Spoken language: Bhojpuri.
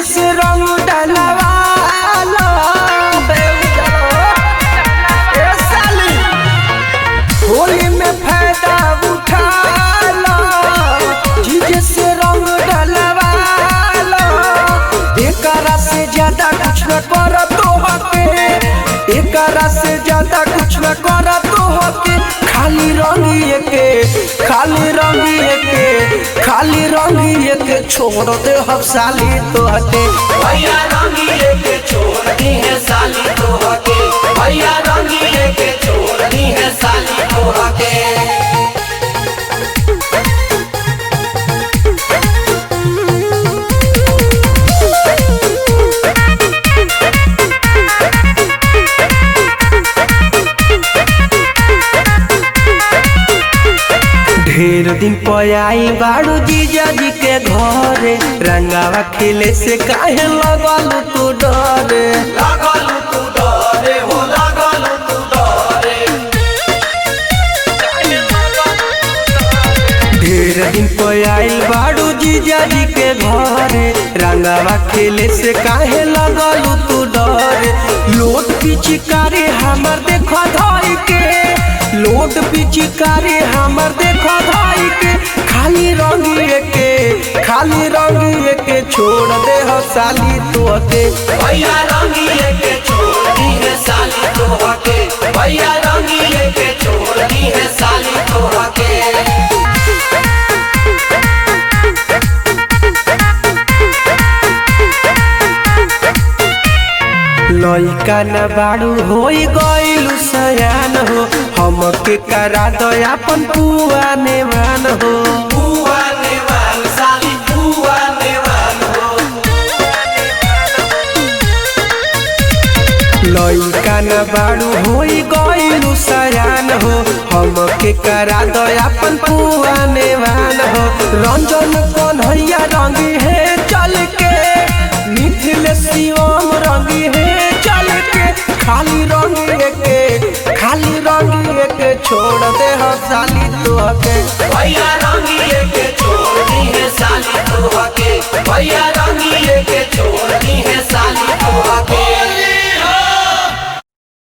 से रंग डलवाला ए साली होली में फायदा उठाला जीजे से रंग डलवाला एकरा से ज्यादा कुछ न कर तो हके एकरा से ज्यादा कुछ न कर तो हके खाली रंगिए के खाली रंगिए के खाली रंगिए के छोड़ दे हम साली तो हटे भैया रंगीले के छोड़नी है साली तो हके भैया रंगीले के छोड़नी है साली तो हके ढेर दिन पयाई बाड़ू जीजा जी के घरे रंगावा खेले से काहे लगल तू डरे लागल तू डरे हो लागल तू डरे ढेर दिन पयाई बाड़ू जीजा जी के घरे रंगावा खेले से काहे लगल तू डरे लोट पिचकारी हमर देखो धाई के लोट पिचकारी हमर देखो धाई के खाली रंगिए के खाली रंगिए के छोड़ दे हो साली तो के भैया रंगीले के छोड़नी है साली तो हके भैया रंगीले के छोड़नी है साली तो हके लइका न बाड़ू होई गइलु सयान हो हमके करा दो अपन पुआ नेवान हो बुआ नेवान साली बुआ नेवान हो लइका न बाड़ू होई गइलु सयान हो हमके करा दो अपन पुआ नेवान हो रंजन कन्हैया रंगी है चल के मिथिल शिवम रंगी है चल के खाली रंगी के खाली रंगी के छोड़ दे हो साली तो के भैया रंगीले के छोड़नी है साली तो हके भैया